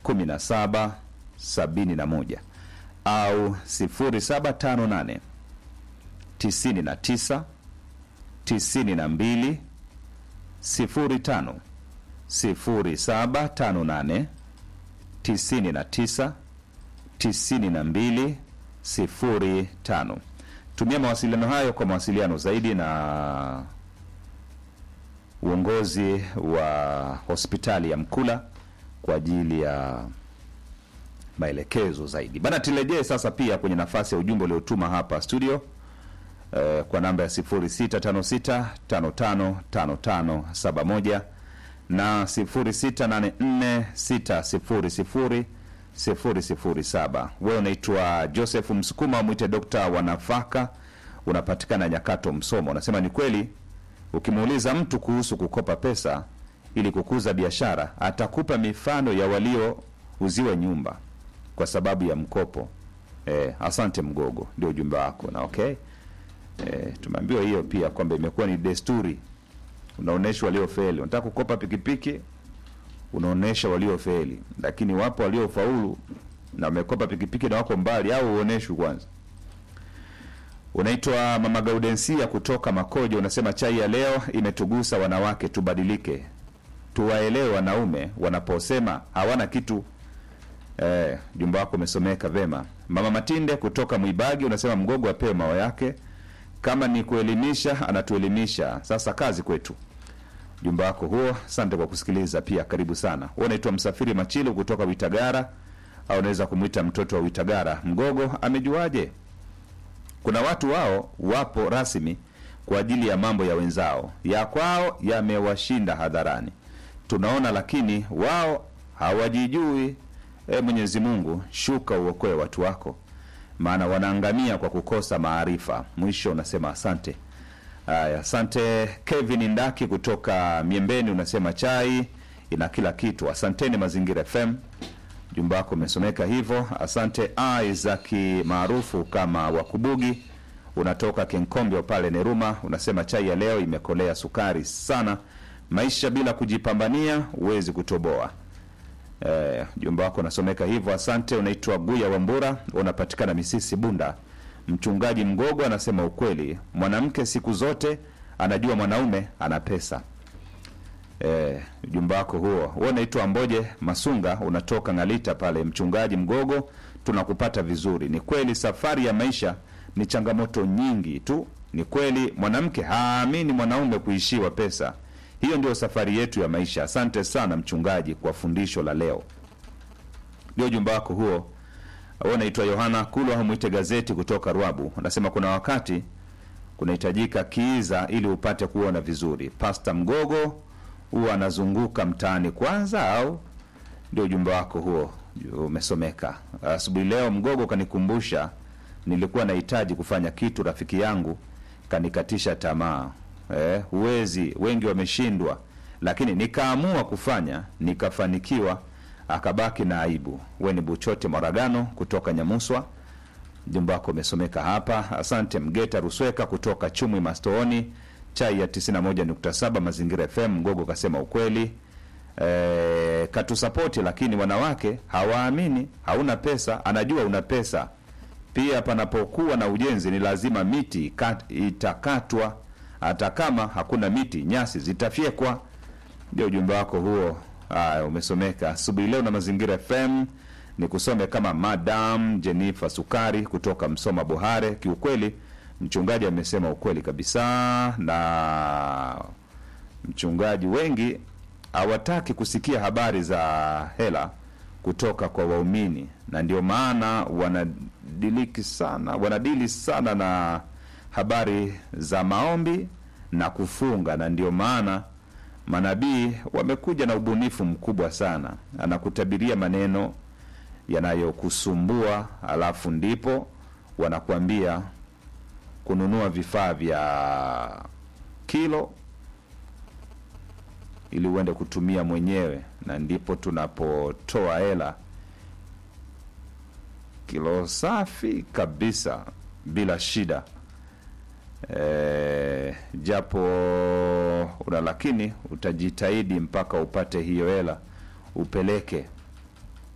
17 71 au 0758 99 92 05 0758 99 92 05. Tumia mawasiliano hayo kwa mawasiliano zaidi na uongozi wa hospitali ya Mkula kwa ajili ya maelekezo zaidi. Bana, turejee sasa pia kwenye nafasi ya ujumbe uliotuma hapa studio eh, kwa namba ya 0656555571 na 0684600007. Wewe unaitwa Joseph Msukuma, mwite dokta wa nafaka, unapatikana Nyakato, Msoma. Unasema ni kweli, ukimuuliza mtu kuhusu kukopa pesa ili kukuza biashara, atakupa mifano ya waliouziwa nyumba kwa sababu ya mkopo. Eh, asante Mgogo, ndio ujumbe wako na okay. Eh, tumeambiwa hiyo pia kwamba imekuwa ni desturi, unaonyesha waliofeli. Unataka kukopa pikipiki, unaonyesha waliofeli, lakini wapo waliofaulu na wamekopa pikipiki na wako mbali, au uoneshwi kwanza. Unaitwa Mama Gaudensia kutoka Makojo, unasema chai ya leo imetugusa wanawake, tubadilike, tuwaelewe wanaume wanaposema hawana kitu. Eh, jumba wako umesomeka vema. Mama Matinde kutoka Mwibagi unasema Mgogo apewe mao yake, kama ni kuelimisha anatuelimisha, sasa kazi kwetu. Jumba wako huo, asante kwa kusikiliza pia, karibu sana. Wewe unaitwa Msafiri Machilu kutoka Witagara, au unaweza kumwita mtoto wa Witagara. Mgogo amejuaje? Kuna watu wao wapo rasmi kwa ajili ya mambo ya wenzao, ya kwao yamewashinda hadharani, tunaona, lakini wao hawajijui. E, Mwenyezi Mungu, shuka uokoe watu wako, maana wanaangamia kwa kukosa maarifa. Mwisho unasema asante. Haya, asante Kevin Ndaki kutoka Miembeni, unasema chai ina kila kitu. Asanteni Mazingira FM, jumba wako umesomeka hivyo. Asante Isaac maarufu kama Wakubugi, unatoka Kenkombyo pale Neruma, unasema chai ya leo imekolea sukari sana. Maisha bila kujipambania huwezi kutoboa. Eh, jumba wako unasomeka hivyo. Asante. Unaitwa Guya Wambura, unapatikana Misisi Bunda. Mchungaji Mgogo anasema ukweli, mwanamke siku zote anajua mwanaume ana pesa. Eh, jumba wako huo. Wewe unaitwa Mboje Masunga, unatoka Ngalita pale. Mchungaji Mgogo, tunakupata vizuri. Ni kweli safari ya maisha ni changamoto nyingi tu. Ni kweli mwanamke haamini mwanaume kuishiwa pesa. Hiyo ndio safari yetu ya maisha. Asante sana mchungaji kwa fundisho la leo. Ndio ujumbe wako huo. Wewe unaitwa Yohana Kulwa, mwite gazeti kutoka Rwabu. Unasema kuna wakati kunahitajika kiiza ili upate kuona vizuri. Pasta Mgogo huwa anazunguka mtaani kwanza, au ndio ujumbe wako huo umesomeka asubuhi leo. Mgogo kanikumbusha nilikuwa nahitaji kufanya kitu, rafiki yangu kanikatisha tamaa. Eh, huwezi, wengi wameshindwa, lakini nikaamua kufanya, nikafanikiwa, akabaki na aibu. We ni Buchote Moragano kutoka Nyamuswa, jumba wako umesomeka hapa. Asante Mgeta Rusweka kutoka Chumwi Mastooni, chai ya 91.7 Mazingira FM. Mgogo kasema ukweli, eh, katusapoti, lakini wanawake hawaamini. Hauna pesa, anajua una pesa. Pia panapokuwa na ujenzi ni lazima miti kat, itakatwa hata kama hakuna miti, nyasi zitafyekwa. Ndio ujumbe wako huo. Haya, umesomeka asubuhi leo na Mazingira FM. Ni kusome kama Madam Jennifer Sukari kutoka Msoma Buhare. Kiukweli mchungaji amesema ukweli kabisa, na mchungaji wengi hawataki kusikia habari za hela kutoka kwa waumini, na ndio maana wanadiliki sana, wanadili sana na habari za maombi na kufunga, na ndio maana manabii wamekuja na ubunifu mkubwa sana, anakutabiria maneno yanayokusumbua, alafu ndipo wanakuambia kununua vifaa vya kilo ili uende kutumia mwenyewe, na ndipo tunapotoa hela kilo safi kabisa bila shida. E, japo una lakini utajitahidi mpaka upate hiyo hela upeleke